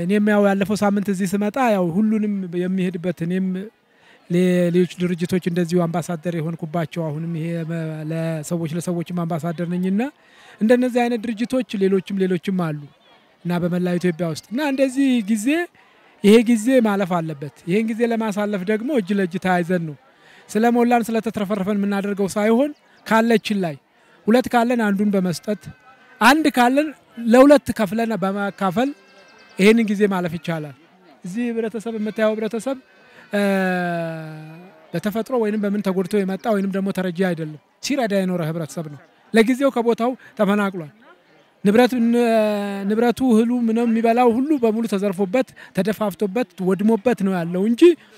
እኔም ያው ያለፈው ሳምንት እዚህ ስመጣ ያው ሁሉንም የሚሄድበት እኔም ሌሎች ድርጅቶች እንደዚሁ አምባሳደር የሆንኩባቸው አሁንም ይሄ ለሰዎች ለሰዎችም አምባሳደር ነኝና እንደነዚህ አይነት ድርጅቶች ሌሎችም ሌሎችም አሉ እና በመላው ኢትዮጵያ ውስጥ እና እንደዚህ ጊዜ ይሄ ጊዜ ማለፍ አለበት። ይሄን ጊዜ ለማሳለፍ ደግሞ እጅ ለእጅ ተያይዘን ነው ስለ ሞላን ስለተትረፈረፈን የምናደርገው ሳይሆን ካለችን ላይ ሁለት ካለን አንዱን በመስጠት አንድ ካለን ለሁለት ከፍለን በማካፈል ይህንን ጊዜ ማለፍ ይቻላል። እዚህ ህብረተሰብ የምታየው ህብረተሰብ በተፈጥሮ ወይም በምን ተጎድቶ የመጣ ወይም ደግሞ ተረጂ አይደለም። ሲረዳ የኖረ ህብረተሰብ ነው። ለጊዜው ከቦታው ተፈናቅሏል። ንብረቱ እህሉ ምነው የሚበላው ሁሉ በሙሉ ተዘርፎበት ተደፋፍቶበት ወድሞበት ነው ያለው እንጂ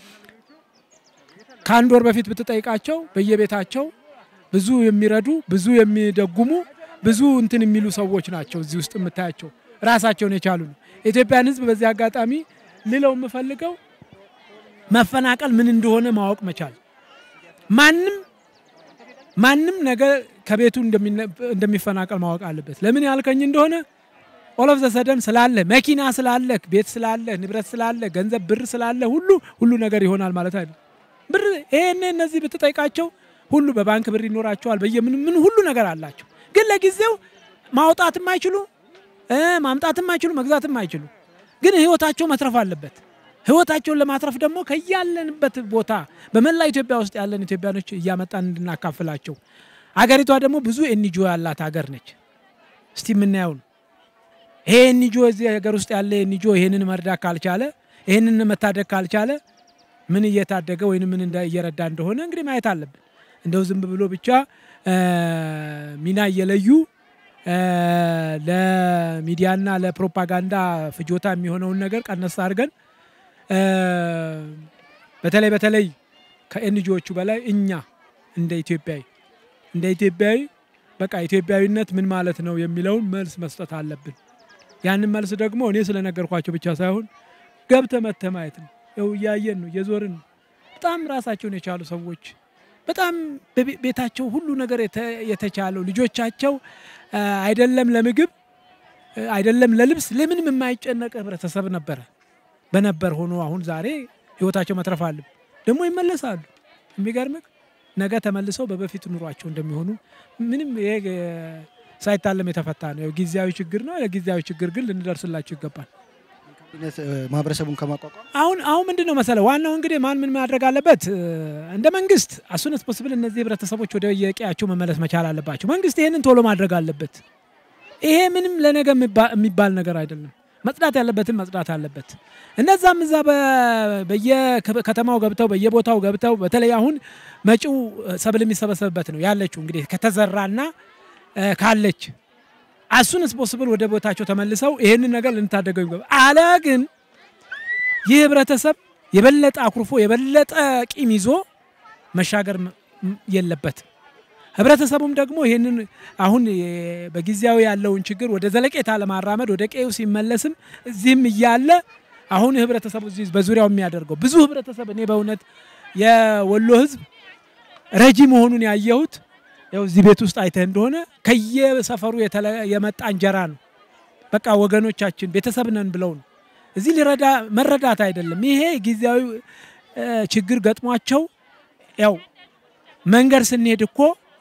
ከአንድ ወር በፊት ብትጠይቃቸው በየቤታቸው ብዙ የሚረዱ ብዙ የሚደጉሙ ብዙ እንትን የሚሉ ሰዎች ናቸው እዚህ ውስጥ የምታያቸው ራሳቸውን የቻሉ ነው። የኢትዮጵያን ህዝብ በዚህ አጋጣሚ ልለው የምፈልገው መፈናቀል ምን እንደሆነ ማወቅ መቻል ማንም ማንም ነገ ከቤቱ እንደሚፈናቀል ማወቅ አለበት። ለምን ያልከኝ እንደሆነ ኦሎፍ ዘሰደን ስላለ መኪና ስላለ ቤት ስላለ ንብረት ስላለ ገንዘብ ብር ስላለ ሁሉ ሁሉ ነገር ይሆናል ማለት አይደለም። ብር ይሄን እነዚህ ብትጠይቃቸው ሁሉ በባንክ ብር ይኖራቸዋል። በየምን ምን ሁሉ ነገር አላቸው። ግን ለጊዜው ማውጣትም አይችሉ ማምጣትም አይችሉ መግዛትም አይችሉ። ግን ህይወታቸው መትረፍ አለበት። ህይወታቸውን ለማትረፍ ደግሞ ከያለንበት ቦታ በመላ ኢትዮጵያ ውስጥ ያለን ኢትዮጵያኖች እያመጣን እንድናካፍላቸው አገሪቷ ደግሞ ብዙ ኤንጂኦ ያላት ሀገር ነች። እስቲ የምናየው ነው። ይሄ ኤንጂኦ እዚህ ሀገር ውስጥ ያለ ኤንጂኦ ይሄንን መርዳት ካልቻለ ይሄንን መታደግ ካልቻለ ምን እየታደገ ወይም ምን እየረዳ እንደሆነ እንግዲህ ማየት አለብን። እንደው ዝም ብሎ ብቻ ሚና እየለዩ ለሚዲያና ለፕሮፓጋንዳ ፍጆታ የሚሆነውን ነገር ቀነስ አድርገን በተለይ በተለይ ከኤንጂዎቹ በላይ እኛ እንደ ኢትዮጵያዊ እንደ ኢትዮጵያዊ በቃ ኢትዮጵያዊነት ምን ማለት ነው የሚለውን መልስ መስጠት አለብን። ያንን መልስ ደግሞ እኔ ስለነገርኳቸው ብቻ ሳይሆን ገብተ መተ ማየት ነው። ይኸው እያየን ነው፣ እየዞርን ነው። በጣም ራሳቸውን የቻሉ ሰዎች በጣም ቤታቸው ሁሉ ነገር የተቻለው ልጆቻቸው አይደለም ለምግብ አይደለም ለልብስ ለምንም የማይጨነቅ ህብረተሰብ ነበረ በነበር ሆኖ አሁን ዛሬ ህይወታቸው መትረፍ አለብ ደግሞ ይመለሳሉ። የሚገርምህ ነገ ተመልሰው በበፊቱ ኑሯቸው እንደሚሆኑ ምንም ይሄ ሳይታለም የተፈታ ነው። ጊዜያዊ ችግር ነው። ለጊዜያዊ ችግር ግን ልንደርስላቸው ይገባል። ማህበረሰቡን ከማቋቋም አሁን አሁን ምንድን ነው መሰለ ዋናው እንግዲህ ማን ምን ማድረግ አለበት? እንደ መንግስት አሱነስ ፖስብል እነዚህ ህብረተሰቦች ወደ የቀያቸው መመለስ መቻል አለባቸው። መንግስት ይህንን ቶሎ ማድረግ አለበት። ይሄ ምንም ለነገ የሚባል ነገር አይደለም። መጽዳት ያለበትን መጽዳት አለበት። እነዛም እዛ በየከተማው ገብተው በየቦታው ገብተው በተለይ አሁን መጪው ሰብል የሚሰበሰብበት ነው ያለችው እንግዲህ ከተዘራና ካለች አሱንስ ፖስብል ወደ ቦታቸው ተመልሰው ይህንን ነገር ልንታደገው ይገባል። አለ ግን ይህ ህብረተሰብ የበለጠ አኩርፎ የበለጠ ቂም ይዞ መሻገር የለበትም። ህብረተሰቡም ደግሞ ይህንን አሁን በጊዜያዊ ያለውን ችግር ወደ ዘለቄታ ለማራመድ ወደ ቀዩ ሲመለስም እዚህም እያለ አሁን ህብረተሰቡ እዚህ በዙሪያው የሚያደርገው ብዙ ህብረተሰብ እኔ በእውነት የወሎ ህዝብ ረጂ መሆኑን ያየሁት ያው እዚህ ቤት ውስጥ አይተህ እንደሆነ ከየሰፈሩ የመጣ እንጀራ ነው። በቃ ወገኖቻችን ቤተሰብ ነን ብለው ነው እዚህ ሊረዳ መረዳት አይደለም። ይሄ ጊዜያዊ ችግር ገጥሟቸው ያው መንገድ ስንሄድ እኮ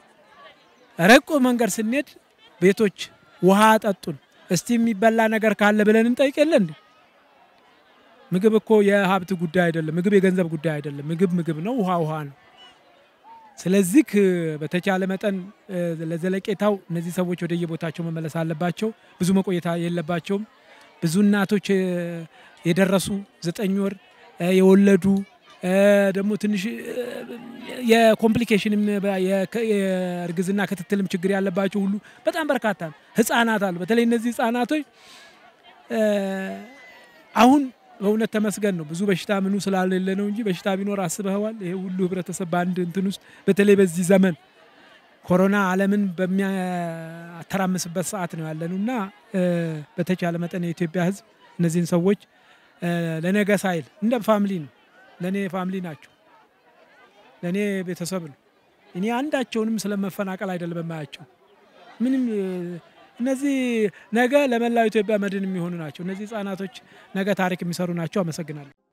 ረቆ መንገድ ስንሄድ ቤቶች ውሃ አጠጡን፣ እስቲ የሚበላ ነገር ካለ ብለን እንጠይቅ የለ እንዴ? ምግብ እኮ የሀብት ጉዳይ አይደለም። ምግብ የገንዘብ ጉዳይ አይደለም። ምግብ ምግብ ነው፣ ውሃ ውሃ ነው። ስለዚህ በተቻለ መጠን ለዘለቄታው እነዚህ ሰዎች ወደ የቦታቸው መመለስ አለባቸው። ብዙ መቆየት የለባቸውም። ብዙ እናቶች የደረሱ ዘጠኝ ወር የወለዱ ደግሞ ትንሽ የኮምፕሊኬሽንም የእርግዝና ክትትልም ችግር ያለባቸው ሁሉ በጣም በርካታ ነው። ህጻናት አሉ። በተለይ እነዚህ ህጻናቶች አሁን በእውነት ተመስገን ነው። ብዙ በሽታ ምኑ ስላሌለ ነው እንጂ በሽታ ቢኖር አስበኸዋል? ይሄ ሁሉ ህብረተሰብ በአንድ እንትን ውስጥ በተለይ በዚህ ዘመን ኮሮና ዓለምን በሚያተራምስበት ሰዓት ነው ያለነው እና በተቻለ መጠን የኢትዮጵያ ህዝብ እነዚህን ሰዎች ለነገ ሳይል እንደ ፋሚሊ ነው ለእኔ ፋሚሊ ናቸው፣ ለእኔ ቤተሰብ ነው። እኔ አንዳቸውንም ስለመፈናቀል አይደለም የማያቸው። ምንም እነዚህ ነገ ለመላው ኢትዮጵያ መድን የሚሆኑ ናቸው። እነዚህ ህጻናቶች ነገ ታሪክ የሚሰሩ ናቸው። አመሰግናለሁ።